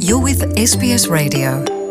You're with SBS Radio.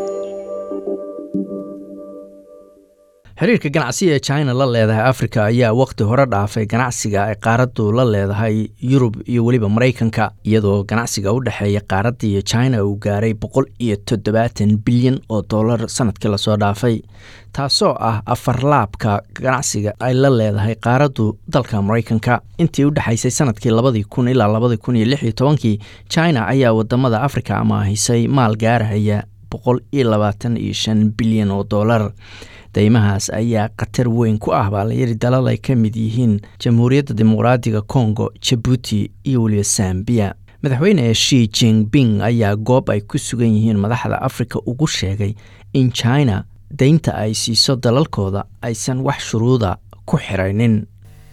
xiriirka ganacsiga ee china la leedahay africa ayaa wakhti hore dhaafay ganacsiga ay qaaraddu la leedahay yurub iyo weliba maraykanka iyadoo ganacsiga u dhexeeya qaaradda iyo china uu gaaray boqol iyo toddobaatan bilyan oo dollar sanadkii lasoo dhaafay taasoo ah afarlaabka ganacsiga ay la leedahay qaaraddu dalka maraykanka intii u dhexaysay sanadkii labadii kun ilaa labadii kun iyo lix iyo tobankii china ayaa wadamada africa amaahisay maal gaarahaya boqol iyo labaatan iyo shan bilyan oo dollar deymahaas ayaa khatar weyn ku ah baa layidhi dalal ay ka mid yihiin jamhuuriyadda dimuqraadiga congo jabuuti iyo weliba sambiya madaxweyne shi jinping ayaa goob ay ku sugan yihiin madaxda afrika ugu sheegay in china deynta ay siiso dalalkooda aysan wax shuruuda ku xiraynin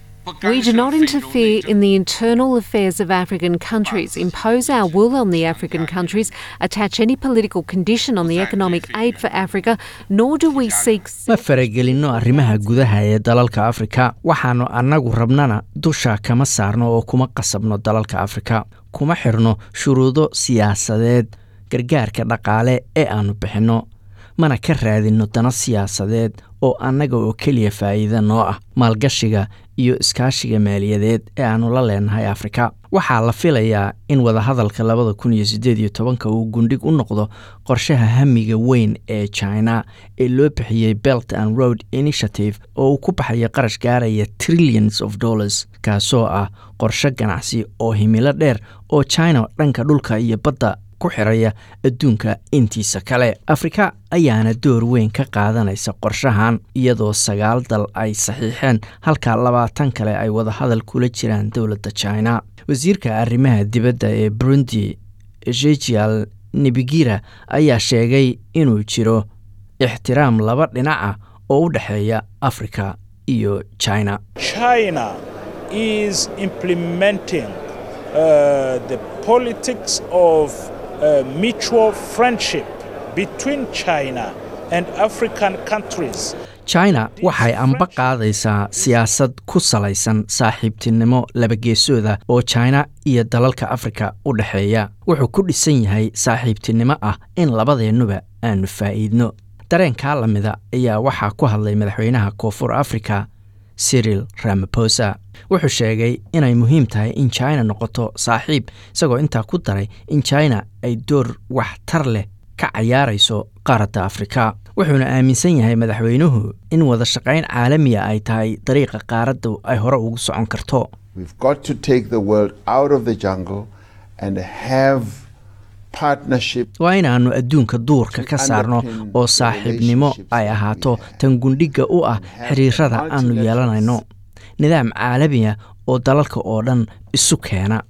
We do not interfere in the internal affairs of African countries, impose our will on the African countries, attach any political condition on the economic aid for Africa, nor do we seek. ma faragelinno arrimaha gudaha ee dalalka afrika waxaannu annagu rabnana dusha kama saarno oo kuma qasabno dalalka afrika kuma xirno shuruudo siyaasadeed gargaarka dhaqaale ee aannu bixinno mana ka raadinno dano siyaasadeed oo annaga oo keliya faa'iida noo ah maalgashiga iyo iskaashiga maaliyadeed ee aannu la leenahay afrika waxaa la filayaa in wadahadalka labada kun iyo siddeed iyo tobanka uu gundhig u noqdo qorshaha hamiga weyn ee china ee loo bixiyey belt and road initiative oo uu ku baxayo qarash gaaraya trillions of dollars kaasoo ah qorshe ganacsi oo himilo dheer oo china dhanka dhulka iyo badda ku xiraya adduunka intiisa kale afrika ayaana door weyn ka qaadanaysa qorshahan iyadoo sagaal dal ay saxiixeen halka labaatan kale ay wadahadal kula jiraan dowladda china wasiirka arrimaha dibadda ee burundi ezekiel nebigira ayaa sheegay inuu jiro ixtiraam laba dhinac ah oo u dhexeeya afrika iyo china China is implementing uh, the politics of uh, mutual friendship between China and African countries. china waxay amba qaadaysaa siyaasad ku salaysan saaxiibtinimo labageesooda oo china iyo dalalka afrika u dhexeeya wuxuu ku dhisan yahay saaxiibtinimo ah in labadeennuba aanu faa'iidno dareenkaa lamida ayaa waxaa ku hadlay madaxweynaha koonfur afrika cyril ramaposa wuxuu sheegay inay muhiim tahay in china noqoto saaxiib isagoo intaa ku daray in china ay door waxtar leh ka cayaarayso qaaradda afrika wuxuuna aaminsan yahay madaxweynuhu in wada shaqayn caalamiya ay tahay dariiqa qaaraddu ay hore ugu socon karto We've got to take the world out of the jungle and have partnership. waa inaannu adduunka duurka ka saarno oo saaxiibnimo ay ahaato tan gundhigga u ah xiriirada aannu yeelanayno nidaam caalamiya oo dalalka oo dhan isu keena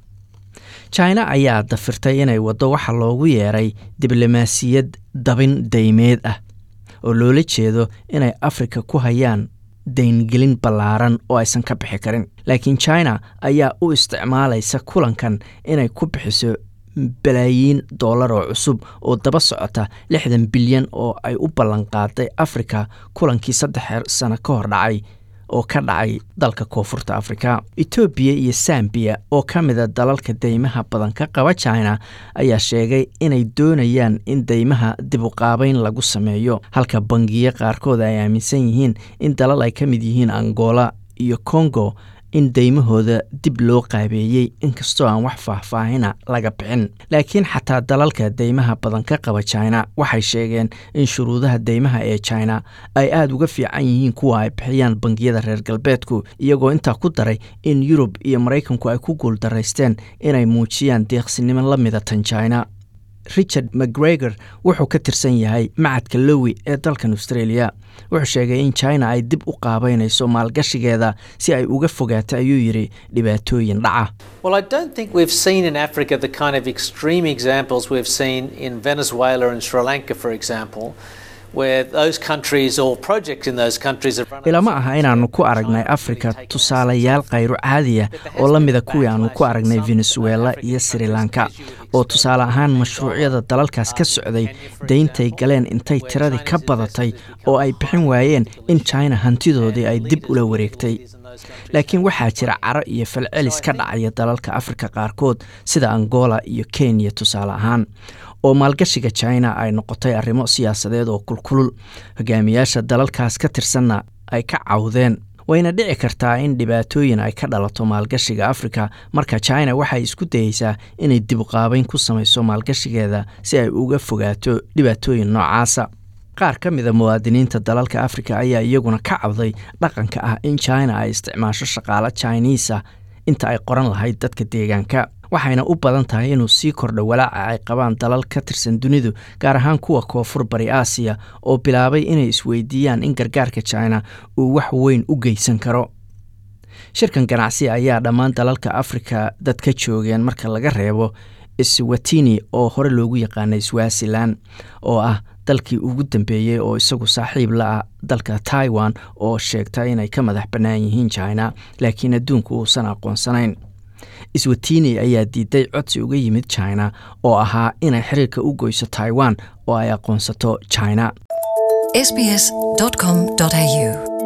china ayaa dafirtay inay waddo waxa loogu yeeray diblomaasiyad dabin daymeed ah oo loola jeedo inay afrika ku hayaan dayngelin ballaaran oo aysan ka bixi karin laakiin china ayaa u isticmaalaysa kulankan inay ku bixiso balaayiin dollar oo cusub oo daba socota lixdan bilyan oo ay u ballanqaaday afrika kulankii saddex sano ka hor dhacay oo ka dhacay dalka koonfurta afrika etoobiya iyo sambiya oo ka mida dalalka deymaha badan ka qaba china ayaa sheegay inay doonayaan in deymaha dibuqaabeyn lagu sameeyo halka bangiyo qaarkood ay aaminsan yihiin in dalal ay ka mid yihiin angola iyo congo in deymahooda dib loo qaabeeyey inkastoo aan wax faahfaahina laga bixin laakiin xataa dalalka deymaha badan ka qaba china waxay sheegeen in shuruudaha deymaha ee china ay aada uga fiican yihiin kuwa ay bixiyaan bangiyada reer galbeedku iyagoo intaa ku daray in yurub iyo maraykanku ay ku guuldaraysteen inay muujiyaan deeqsinimo la mida tan china richard mcgregor wuxuu ka tirsan yahay macadka lowi ee dalkan australia wuxuu sheegay in china ay dib u qaabeynayso maalgashigeeda si ay uga fogaato ayuu yidhi dhibaatooyin dhaca Well, I don't think we've seen in Africa the kind of extreme examples we've seen in Venezuela and Sri Lanka, for example, where those countries or projects in those countries have run. ilama aha inaannu ku aragnay afrika tusaalayaal khayro caadiya oo la mida kuwii aannu ku aragnay venezuela iyo sri lanka oo tusaale ahaan mashruucyada dalalkaas ka socday dayntay galeen intay tiradii ka badatay oo ay bixin waayeen in china hantidoodii ay dib ula wareegtay laakiin waxaa jira caro iyo falcelis ka dhacaya dalalka afrika qaarkood sida angola iyo kenya tusaale ahaan oo maalgashiga china ay noqotay arrimo siyaasadeed oo kulkulul hogaamiyaasha dalalkaas ka tirsanna ay ka cawdeen wayna dhici kartaa in dhibaatooyin ay ka dhalato maalgashiga afrika marka china waxay isku dayeysaa inay dibqaabeyn ku samayso maalgashigeeda si ay uga fogaato dhibaatooyin noocaasa qaar ka mida muwaadiniinta dalalka afrika ayaa iyaguna ka cabday dhaqanka ah in china ay isticmaasho shaqaalo chiniisa inta ay qoran lahayd dadka deegaanka waxayna u badan tahay inuu sii kordho walaaca ay qabaan dalal ka tirsan dunidu gaar ahaan kuwa koonfur bari aasiya oo bilaabay inay isweydiiyaan in gargaarka china uu wax weyn u geysan karo shirkan ganacsi ayaa dhammaan dalalka afrika dad ka joogeen marka laga reebo swatini oo hore loogu yaqaanay swazilan oo ah dalkii ugu dambeeyey oo isagu saaxiib la ah dalka taiwan oo sheegta inay ka madax bannaan yihiin china laakiin adduunku uusan aqoonsanayn swatini ayaa diiday codsi uga yimid china oo ahaa inay xiriirka u goyso taiwan oo ay aqoonsato china sbs.com.au